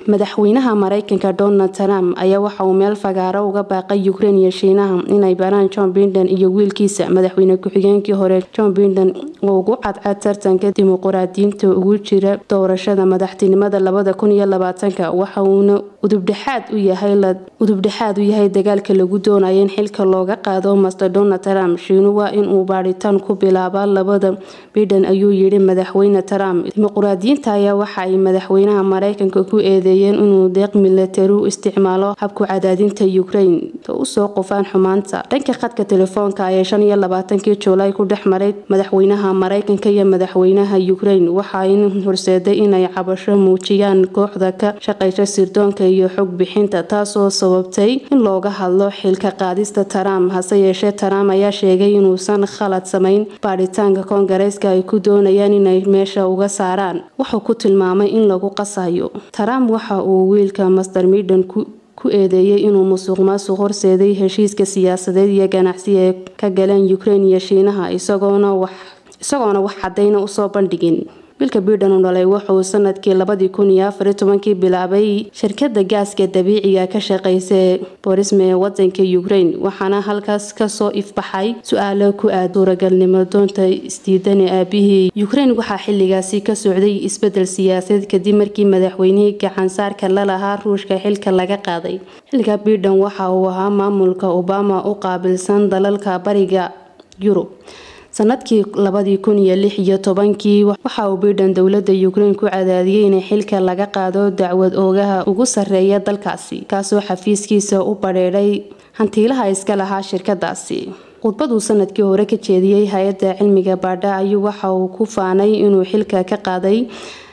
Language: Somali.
madaxweynaha mareykanka donald trump ayaa waxa uu meel fagaaro uga baaqay ukrein iyo shiinaha inay baraan john biden iyo wiilkiisa madaxweyne ku-xigeenkii hore john biden oo ugu cadcad tartanka dimuquraadiyiinta ugu jira doorashada madaxtinimada labada kun iyo labaatanka waxa uuna udubdhexaad u yahay udubdhexaad u yahay dagaalka lagu doonayo in xilka looga qaado master donald trump shiinu waa inuu baadhitaan ku bilaaba labada biden ayuu yidhi madaxweyne trump dimuquraadiyiinta ayaa waxa ay madaxweynaha mareykanka ku eedeeyeen inuu deeq milatari u isticmaalo habku cadaadinta ukrain usoo qufaan xumaanta dhanka khadka telefoonka ayee shan iyo labaatankii juulaay ku dhex maray madaxweynaha mareykanka iyo madaxweynaha ukrain waxaayna horseeday inay cabasho muujiyaan kooxda ka shaqeysa sirdoonka iyo xog bixinta taasoo sababtay in looga hadlo xilka qaadista trump hase yeeshee trump ayaa sheegay inuusan khalad samayn baadhitaanka koongareeska ay ku doonayaan inay meesha uga saaraan wuxuu ku tilmaamay in lagu qasayo trump waxa uu wiilka master miden ku eedeeyay inuu musuq maasuq horseeday heshiiska siyaasadeed iyo ganacsi ee ka galeen ukrain iyo shiinaha isagoona wax cadayna usoo bandhigin wiilka biden u dhalay wuxuu sanadkii labadii kun iyo afari tobankii bilaabay shirkada gaaska dabiiciga ka shaqeysa ee borisme ee wadanka ukrain waxaana halkaas kasoo ifbaxay su-aalo ku aad suuragalnimo doonta isdiidane aabihii ukrain waxaa xiligaasi ka socday isbedel siyaasadeed kadib markii madaxweynihii gacansaarka lalahaa ruushka xilka laga qaaday xilka biden waxa uu ahaa maamulka obama u qaabilsan dalalka bariga yurub sanadkii labadii kun iyo lix iyo tobankii waxa uu biden dowlada ukrain ku cadaadiyey in xilka laga qaado dacwad oogaha ugu sareeya dalkaasi kaasoo xafiiskiisa u badheedhay hantiilaha iska lahaa shirkadaasi khudbaduu sanadkii hore ka jeediyey hay-adda cilmiga baadha ayuu waxa uu ku faanay inuu xilka ka qaaday